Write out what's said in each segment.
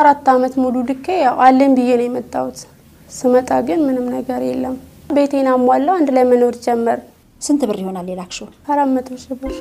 አራት አመት ሙሉ ልኬ ያው አለኝ ብዬ ነው የመጣሁት። ስመጣ ግን ምንም ነገር የለም። ቤቴን አሟላው አንድ ላይ መኖር ጀመር። ስንት ብር ይሆናል የላክሽው? አራት መቶ ሺህ ብር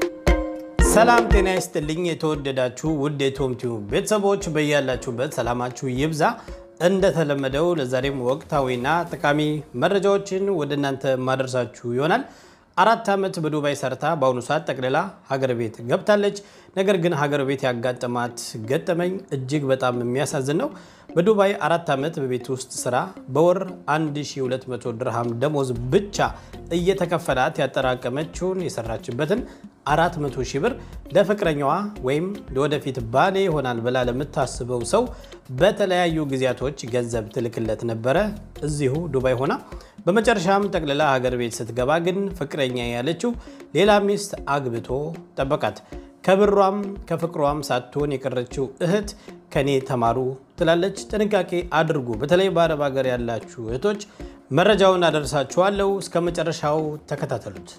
ሰላም ጤና ይስጥልኝ። የተወደዳችሁ ውድ የቶም ቲዩብ ቤተሰቦች በያላችሁበት ሰላማችሁ ይብዛ። እንደተለመደው ለዛሬም ወቅታዊና ጠቃሚ መረጃዎችን ወደ እናንተ ማደርሳችሁ ይሆናል። አራት ዓመት በዱባይ ሰርታ በአሁኑ ሰዓት ጠቅልላ ሀገር ቤት ገብታለች። ነገር ግን ሀገር ቤት ያጋጠማት ገጠመኝ እጅግ በጣም የሚያሳዝን ነው። በዱባይ አራት ዓመት በቤት ውስጥ ስራ በወር 1200 ድርሃም ደሞዝ ብቻ እየተከፈላት ያጠራቀመችውን የሰራችበትን 400 ሺህ ብር ለፍቅረኛዋ ወይም ለወደፊት ባሌ ይሆናል ብላ ለምታስበው ሰው በተለያዩ ጊዜያቶች ገንዘብ ትልክለት ነበረ እዚሁ ዱባይ ሆና። በመጨረሻም ጠቅልላ ሀገር ቤት ስትገባ ግን ፍቅረኛ ያለችው ሌላ ሚስት አግብቶ ጠበቃት። ከብሯም ከፍቅሯም ሳትሆን የቀረችው እህት ከኔ ተማሩ ትላለች። ጥንቃቄ አድርጉ። በተለይ በአረብ ሀገር ያላችሁ እህቶች መረጃውን አደርሳችኋለሁ። እስከ መጨረሻው ተከታተሉት።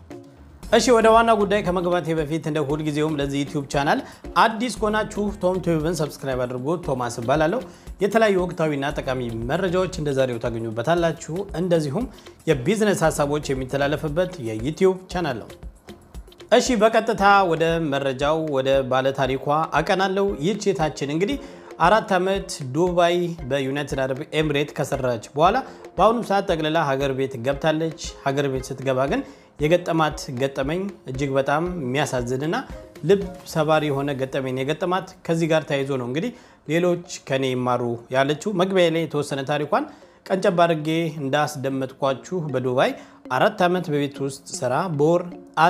እሺ ወደ ዋና ጉዳይ ከመግባቴ በፊት እንደ ሁልጊዜውም ለዚህ ዩቲዩብ ቻናል አዲስ ከሆናችሁ ቶም ቲዩብን ሰብስክራይብ አድርጎ ቶማስ እባላለሁ። የተለያዩ ወቅታዊና ጠቃሚ መረጃዎች እንደ ዛሬው ታገኙበታላችሁ። እንደዚሁም የቢዝነስ ሀሳቦች የሚተላለፍበት የዩቲዩብ ቻናል ነው። እሺ በቀጥታ ወደ መረጃው ወደ ባለታሪኳ አቀናለሁ። ይህች ሴታችን እንግዲህ አራት ዓመት ዱባይ በዩናይትድ አረብ ኤምሬት ከሰራች በኋላ በአሁኑ ሰዓት ጠቅልላ ሀገር ቤት ገብታለች። ሀገር ቤት ስትገባ ግን የገጠማት ገጠመኝ እጅግ በጣም የሚያሳዝንና ልብ ሰባሪ የሆነ ገጠመኝ የገጠማት ከዚህ ጋር ተያይዞ ነው እንግዲህ ሌሎች ከኔ ይማሩ ያለችው። መግቢያ ላይ የተወሰነ ታሪኳን ቀንጨብ አድርጌ እንዳስደመጥኳችሁ በዱባይ አራት ዓመት በቤት ውስጥ ስራ በወር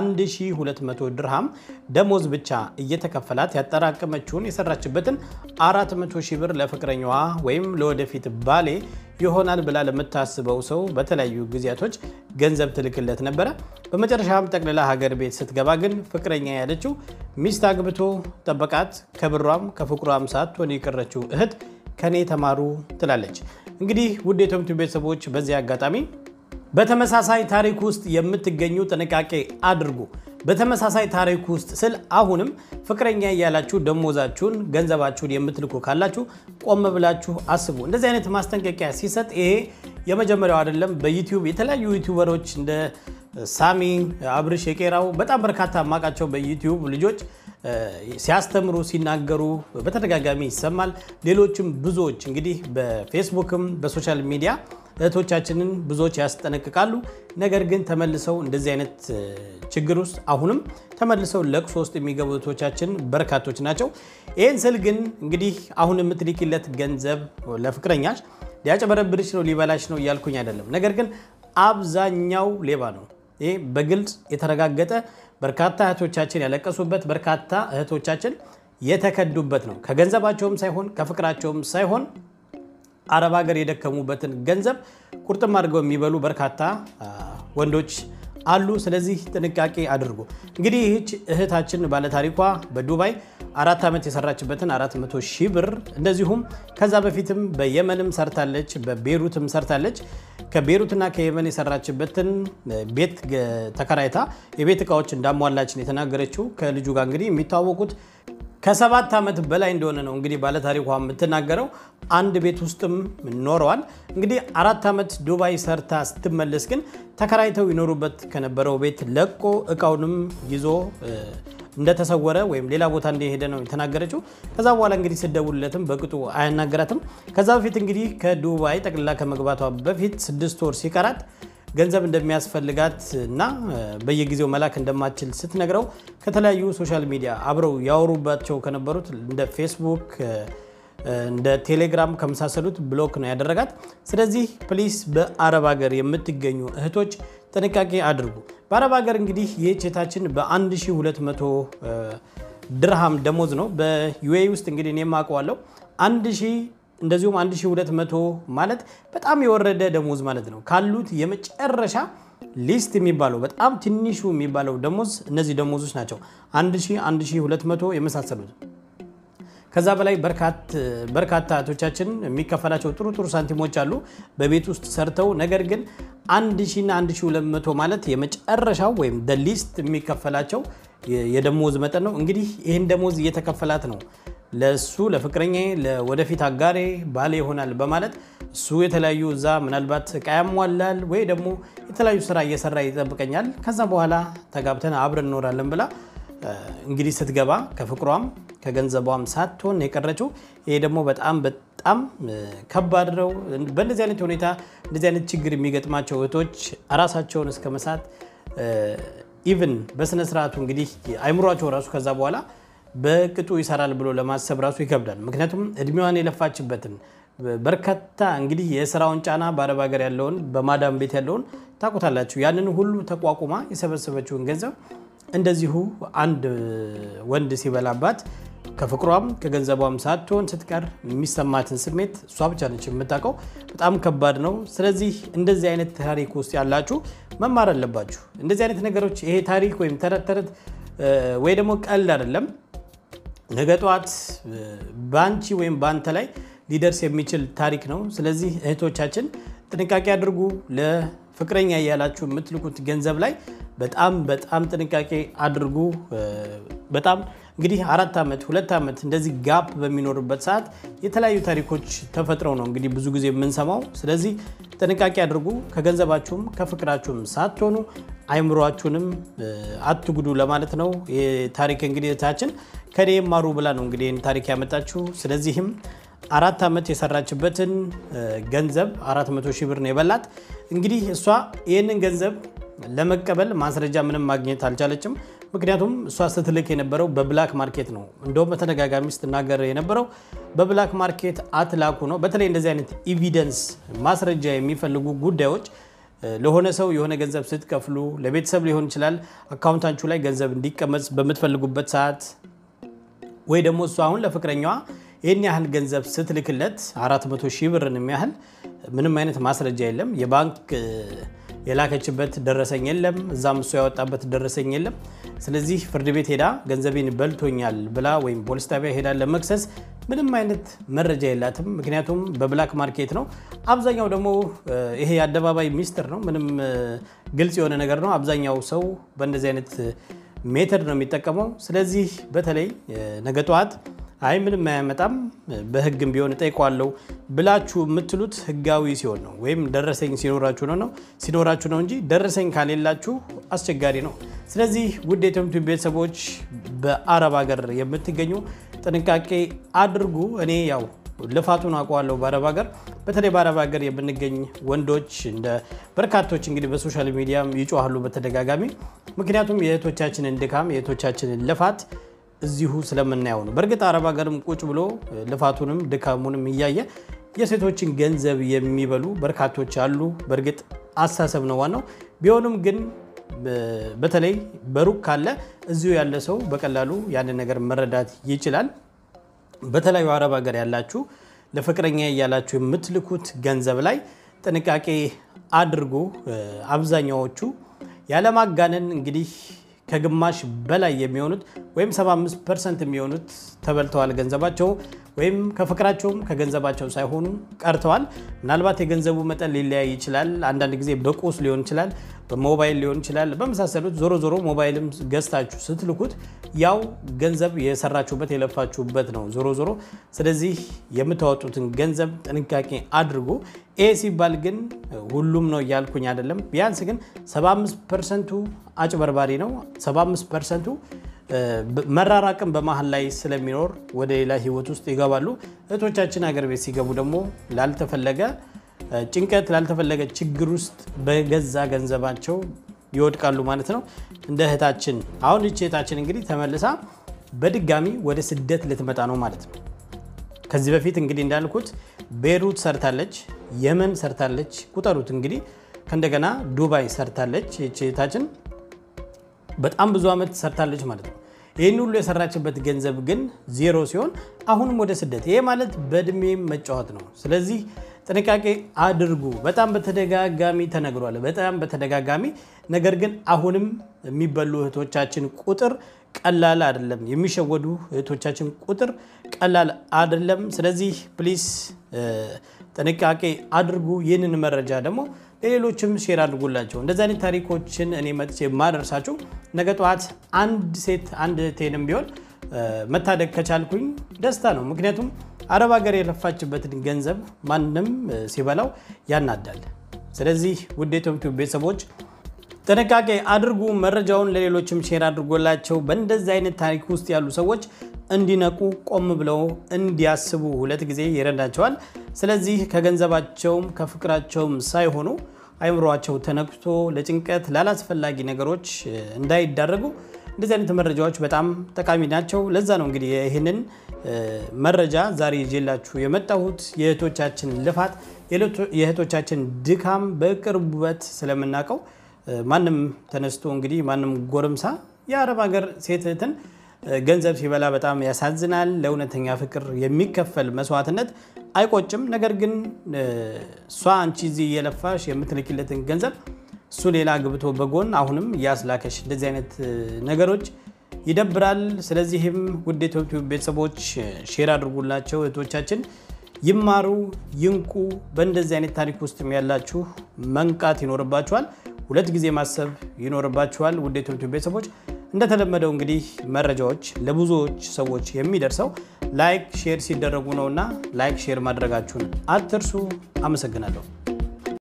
1200 ድርሃም ደሞዝ ብቻ እየተከፈላት ያጠራቀመችውን የሰራችበትን 400 ሺህ ብር ለፍቅረኛዋ ወይም ለወደፊት ባሌ ይሆናል ብላ ለምታስበው ሰው በተለያዩ ጊዜያቶች ገንዘብ ትልክለት ነበረ። በመጨረሻም ጠቅልላ ሀገር ቤት ስትገባ ግን ፍቅረኛ ያለችው ሚስት አግብቶ ጠበቃት። ከብሯም ከፍቅሯም ሳትሆን የቀረችው እህት ከኔ ተማሩ ትላለች። እንግዲህ ውድ የቶም ቲዩብ ቤተሰቦች በዚህ አጋጣሚ በተመሳሳይ ታሪክ ውስጥ የምትገኙ ጥንቃቄ አድርጉ። በተመሳሳይ ታሪክ ውስጥ ስል አሁንም ፍቅረኛ እያላችሁ ደሞዛችሁን ገንዘባችሁን የምትልኩ ካላችሁ ቆም ብላችሁ አስቡ። እንደዚህ አይነት ማስጠንቀቂያ ሲሰጥ ይሄ የመጀመሪያው አይደለም። በዩቲዩብ የተለያዩ ዩቲዩበሮች እንደ ሳሚ አብርሽ የቄራው በጣም በርካታ ማቃቸው በዩቲዩብ ልጆች ሲያስተምሩ ሲናገሩ በተደጋጋሚ ይሰማል። ሌሎችም ብዙዎች እንግዲህ በፌስቡክም በሶሻል ሚዲያ እህቶቻችንን ብዙዎች ያስጠነቅቃሉ። ነገር ግን ተመልሰው እንደዚህ አይነት ችግር ውስጥ አሁንም ተመልሰው ለቅሶ ውስጥ የሚገቡ እህቶቻችን በርካቶች ናቸው። ይህን ስል ግን እንግዲህ አሁን የምትልኪለት ገንዘብ ለፍቅረኛሽ ሊያጨበረብርሽ ነው ሊበላሽ ነው እያልኩኝ አይደለም። ነገር ግን አብዛኛው ሌባ ነው። ይህ በግልጽ የተረጋገጠ በርካታ እህቶቻችን ያለቀሱበት በርካታ እህቶቻችን የተከዱበት ነው። ከገንዘባቸውም ሳይሆን ከፍቅራቸውም ሳይሆን አረብ ሀገር የደከሙበትን ገንዘብ ቁርጥም አድርገው የሚበሉ በርካታ ወንዶች አሉ። ስለዚህ ጥንቃቄ አድርጉ። እንግዲህ ይህች እህታችን ባለታሪኳ በዱባይ አራት ዓመት የሰራችበትን 400 ሺህ ብር እንደዚሁም ከዛ በፊትም በየመንም ሰርታለች፣ በቤሩትም ሰርታለች። ከቤሩትና ከየመን የሰራችበትን ቤት ተከራይታ የቤት እቃዎች እንዳሟላችን የተናገረችው ከልጁ ጋር እንግዲህ የሚተዋወቁት ከሰባት ዓመት በላይ እንደሆነ ነው እንግዲህ ባለታሪኳ የምትናገረው። አንድ ቤት ውስጥም ኖረዋል። እንግዲህ አራት ዓመት ዱባይ ሰርታ ስትመለስ ግን ተከራይተው ይኖሩበት ከነበረው ቤት ለቆ እቃውንም ይዞ እንደተሰወረ ወይም ሌላ ቦታ እንደሄደ ነው የተናገረችው። ከዛ በኋላ እንግዲህ ስደውልለትም በቅጡ አያናገራትም። ከዛ በፊት እንግዲህ ከዱባይ ጠቅልላ ከመግባቷ በፊት ስድስት ወር ሲቀራት ገንዘብ እንደሚያስፈልጋት እና በየጊዜው መላክ እንደማትችል ስትነግረው ከተለያዩ ሶሻል ሚዲያ አብረው ያወሩባቸው ከነበሩት እንደ ፌስቡክ እንደ ቴሌግራም ከመሳሰሉት ብሎክ ነው ያደረጋት። ስለዚህ ፕሊስ በአረብ ሀገር የምትገኙ እህቶች ጥንቃቄ አድርጉ። በአረብ ሀገር እንግዲህ ይህች እህታችን በ1200 ድርሃም ደሞዝ ነው። በዩኤ ውስጥ እንግዲህ እኔ የማውቀዋለሁ 1000 እንደዚሁም 1200 ማለት በጣም የወረደ ደሞዝ ማለት ነው። ካሉት የመጨረሻ ሊስት የሚባለው በጣም ትንሹ የሚባለው ደሞዝ እነዚህ ደሞዞች ናቸው። 1000፣ 1200 የመሳሰሉት ከዛ በላይ በርካታ እህቶቻችን የሚከፈላቸው ጥሩ ጥሩ ሳንቲሞች አሉ በቤት ውስጥ ሰርተው። ነገር ግን 1000 እና 1200 ማለት የመጨረሻው ወይም ደ ሊስት የሚከፈላቸው የደሞዝ መጠን ነው። እንግዲህ ይህን ደሞዝ እየተከፈላት ነው ለእሱ ለፍቅረኛ ወደፊት አጋሬ ባሌ ይሆናል በማለት እሱ የተለያዩ እዛ ምናልባት እቃ ያሟላል ወይ ደግሞ የተለያዩ ስራ እየሰራ ይጠብቀኛል ከዛ በኋላ ተጋብተን አብረን እኖራለን ብላ እንግዲህ ስትገባ ከፍቅሯም ከገንዘቧም ሳትሆን የቀረችው። ይሄ ደግሞ በጣም በጣም ከባድ ነው። በእንደዚህ አይነት ሁኔታ እንደዚህ አይነት ችግር የሚገጥማቸው እህቶች ራሳቸውን እስከ መሳት ኢቭን በስነ ስርዓቱ እንግዲህ አይምሯቸው ራሱ ከዛ በኋላ በቅጡ ይሰራል ብሎ ለማሰብ ራሱ ይከብዳል። ምክንያቱም እድሜዋን የለፋችበትን በርካታ እንግዲህ የስራውን ጫና በአረብ ሀገር ያለውን በማዳም ቤት ያለውን ታውቁታላችሁ። ያንን ሁሉ ተቋቁማ የሰበሰበችውን ገንዘብ እንደዚሁ አንድ ወንድ ሲበላባት ከፍቅሯም ከገንዘቧም ሳትሆን ስትቀር የሚሰማትን ስሜት እሷ ብቻ ነች የምታውቀው። በጣም ከባድ ነው። ስለዚህ እንደዚህ አይነት ታሪክ ውስጥ ያላችሁ መማር አለባችሁ። እንደዚህ አይነት ነገሮች ይሄ ታሪክ ወይም ተረት ተረት ወይ ደግሞ ቀልድ አይደለም። ነገ ጠዋት በአንቺ ወይም በአንተ ላይ ሊደርስ የሚችል ታሪክ ነው። ስለዚህ እህቶቻችን ጥንቃቄ አድርጉ። ለፍቅረኛ እያላችሁ የምትልኩት ገንዘብ ላይ በጣም በጣም ጥንቃቄ አድርጉ። በጣም እንግዲህ አራት ዓመት ሁለት ዓመት እንደዚህ ጋፕ በሚኖርበት ሰዓት የተለያዩ ታሪኮች ተፈጥረው ነው እንግዲህ ብዙ ጊዜ የምንሰማው። ስለዚህ ጥንቃቄ አድርጉ። ከገንዘባችሁም ከፍቅራችሁም ሳትሆኑ አይምሯችሁንም አትጉዱ ለማለት ነው። ታሪክ እንግዲህ እህታችን ከኔ ማሩ ብላ ነው እንግዲህ ይህን ታሪክ ያመጣችሁ። ስለዚህም አራት ዓመት የሰራችበትን ገንዘብ አራት መቶ ሺህ ብር ነው የበላት። እንግዲህ እሷ ይህንን ገንዘብ ለመቀበል ማስረጃ ምንም ማግኘት አልቻለችም። ምክንያቱም እሷ ስትልክ የነበረው በብላክ ማርኬት ነው። እንደውም በተደጋጋሚ ስትናገር የነበረው በብላክ ማርኬት አትላኩ ነው። በተለይ እንደዚህ አይነት ኢቪደንስ ማስረጃ የሚፈልጉ ጉዳዮች ለሆነ ሰው የሆነ ገንዘብ ስትከፍሉ ለቤተሰብ ሊሆን ይችላል፣ አካውንታችሁ ላይ ገንዘብ እንዲቀመጥ በምትፈልጉበት ሰዓት ወይ ደግሞ እሷ አሁን ለፍቅረኛዋ ይህን ያህል ገንዘብ ስትልክለት 400 ሺህ ብርን የሚያህል ምንም አይነት ማስረጃ የለም። የባንክ የላከችበት ደረሰኝ የለም። እዛም እሱ ያወጣበት ደረሰኝ የለም። ስለዚህ ፍርድ ቤት ሄዳ ገንዘቤን በልቶኛል ብላ ወይም ፖሊስ ጣቢያ ሄዳ ለመክሰስ ምንም አይነት መረጃ የላትም። ምክንያቱም በብላክ ማርኬት ነው። አብዛኛው ደግሞ ይሄ የአደባባይ ሚስጥር ነው። ምንም ግልጽ የሆነ ነገር ነው። አብዛኛው ሰው በእንደዚህ አይነት ሜተድ ነው የሚጠቀመው። ስለዚህ በተለይ ነገ ጠዋት አይ ምንም አያመጣም በሕግም ቢሆን እጠይቀዋለሁ ብላችሁ የምትሉት ሕጋዊ ሲሆን ነው ወይም ደረሰኝ ሲኖራችሁ ነው ነው ሲኖራችሁ ነው እንጂ ደረሰኝ ካሌላችሁ አስቸጋሪ ነው። ስለዚህ ውድ የትምቱ ቤተሰቦች በአረብ ሀገር የምትገኙ ጥንቃቄ አድርጉ። እኔ ያው ልፋቱን አውቀዋለሁ በአረብ ሀገር። በተለይ በአረብ ሀገር የምንገኝ ወንዶች እንደ በርካቶች እንግዲህ በሶሻል ሚዲያም ይጮሃሉ በተደጋጋሚ ምክንያቱም የእህቶቻችንን ድካም የእህቶቻችንን ልፋት እዚሁ ስለምናየው ነው። በእርግጥ አረብ ሀገርም ቁጭ ብሎ ልፋቱንም ድካሙንም እያየ የሴቶችን ገንዘብ የሚበሉ በርካቶች አሉ። በእርግጥ አሳሰብ ነው ዋናው። ቢሆንም ግን በተለይ በሩቅ ካለ እዚሁ ያለ ሰው በቀላሉ ያንን ነገር መረዳት ይችላል። በተለያዩ አረብ ሀገር ያላችሁ ለፍቅረኛ እያላችሁ የምትልኩት ገንዘብ ላይ ጥንቃቄ አድርጉ። አብዛኛዎቹ ያለማጋነን እንግዲህ ከግማሽ በላይ የሚሆኑት ወይም 75 ፐርሰንት የሚሆኑት ተበልተዋል ገንዘባቸው ወይም ከፍቅራቸውም ከገንዘባቸው ሳይሆኑ ቀርተዋል። ምናልባት የገንዘቡ መጠን ሊለያይ ይችላል። አንዳንድ ጊዜ በቁስ ሊሆን ይችላል፣ በሞባይል ሊሆን ይችላል፣ በመሳሰሉት ዞሮ ዞሮ ሞባይልም ገዝታችሁ ስትልኩት ያው ገንዘብ የሰራችሁበት የለፋችሁበት ነው ዞሮ ዞሮ። ስለዚህ የምታወጡትን ገንዘብ ጥንቃቄ አድርጉ። ይሄ ሲባል ግን ሁሉም ነው እያልኩኝ አይደለም። ቢያንስ ግን 75 ፐርሰንቱ አጭበርባሪ ነው። 75 ፐርሰንቱ መራራቅን በመሀል ላይ ስለሚኖር ወደ ሌላ ህይወት ውስጥ ይገባሉ። እህቶቻችን ሀገር ቤት ሲገቡ ደግሞ ላልተፈለገ ጭንቀት፣ ላልተፈለገ ችግር ውስጥ በገዛ ገንዘባቸው ይወድቃሉ ማለት ነው። እንደ እህታችን አሁን ይቺ እህታችን እንግዲህ ተመልሳ በድጋሚ ወደ ስደት ልትመጣ ነው ማለት ነው። ከዚህ በፊት እንግዲህ እንዳልኩት ቤይሩት ሰርታለች፣ የመን ሰርታለች፣ ቁጠሩት እንግዲህ ከእንደገና ዱባይ ሰርታለች። ይቺ እህታችን በጣም ብዙ ዓመት ሰርታለች ማለት ነው። ይህን ሁሉ የሰራችበት ገንዘብ ግን ዜሮ ሲሆን አሁንም ወደ ስደት፣ ይሄ ማለት በእድሜ መጫወት ነው። ስለዚህ ጥንቃቄ አድርጉ። በጣም በተደጋጋሚ ተነግሯል፣ በጣም በተደጋጋሚ ነገር ግን አሁንም የሚበሉ እህቶቻችን ቁጥር ቀላል አይደለም። የሚሸወዱ እህቶቻችን ቁጥር ቀላል አይደለም። ስለዚህ ፕሊስ ጥንቃቄ አድርጉ። ይህንን መረጃ ደግሞ ለሌሎችም ሼር አድርጉላቸው። እንደዚህ አይነት ታሪኮችን እኔ መጥቼ የማደርሳችሁ ነገ ጠዋት አንድ ሴት አንድ እህቴንም ቢሆን መታደግ ከቻልኩኝ ደስታ ነው። ምክንያቱም አረብ ሀገር የለፋችበትን ገንዘብ ማንም ሲበላው ያናዳል። ስለዚህ ውድ የኢትዮፕ ቤተሰቦች ጥንቃቄ አድርጉ። መረጃውን ለሌሎችም ሼር አድርጎላቸው በእንደዚህ አይነት ታሪክ ውስጥ ያሉ ሰዎች እንዲነቁ ቆም ብለው እንዲያስቡ ሁለት ጊዜ ይረዳቸዋል። ስለዚህ ከገንዘባቸውም ከፍቅራቸውም ሳይሆኑ አይምሯቸው ተነክቶ ለጭንቀት ላላስፈላጊ ነገሮች እንዳይዳረጉ እንደዚህ አይነት መረጃዎች በጣም ጠቃሚ ናቸው። ለዛ ነው እንግዲህ ይህንን መረጃ ዛሬ ይዤላችሁ የመጣሁት። የእህቶቻችን ልፋት የእህቶቻችን ድካም በቅርበት ስለምናውቀው ማንም ተነስቶ እንግዲህ ማንም ጎረምሳ የአረብ ሀገር ሴት እህትን ገንዘብ ሲበላ በጣም ያሳዝናል። ለእውነተኛ ፍቅር የሚከፈል መስዋዕትነት አይቆጭም። ነገር ግን እሷ አንቺ እዚህ እየለፋሽ የምትልኪለትን ገንዘብ እሱ ሌላ ግብቶ በጎን አሁንም እያስላከሽ እንደዚህ አይነት ነገሮች ይደብራል። ስለዚህም ውድ የኢትዮፕ ቤተሰቦች ሼር አድርጉላቸው፣ እህቶቻችን ይማሩ፣ ይንቁ። በእንደዚህ አይነት ታሪክ ውስጥ ያላችሁ መንቃት ይኖርባችኋል። ሁለት ጊዜ ማሰብ ይኖርባችኋል። ውድ የኢትዮፕ ቤተሰቦች እንደተለመደው እንግዲህ መረጃዎች ለብዙዎች ሰዎች የሚደርሰው ላይክ ሼር ሲደረጉ ነውና ላይክ ሼር ማድረጋችሁን አትርሱ። አመሰግናለሁ።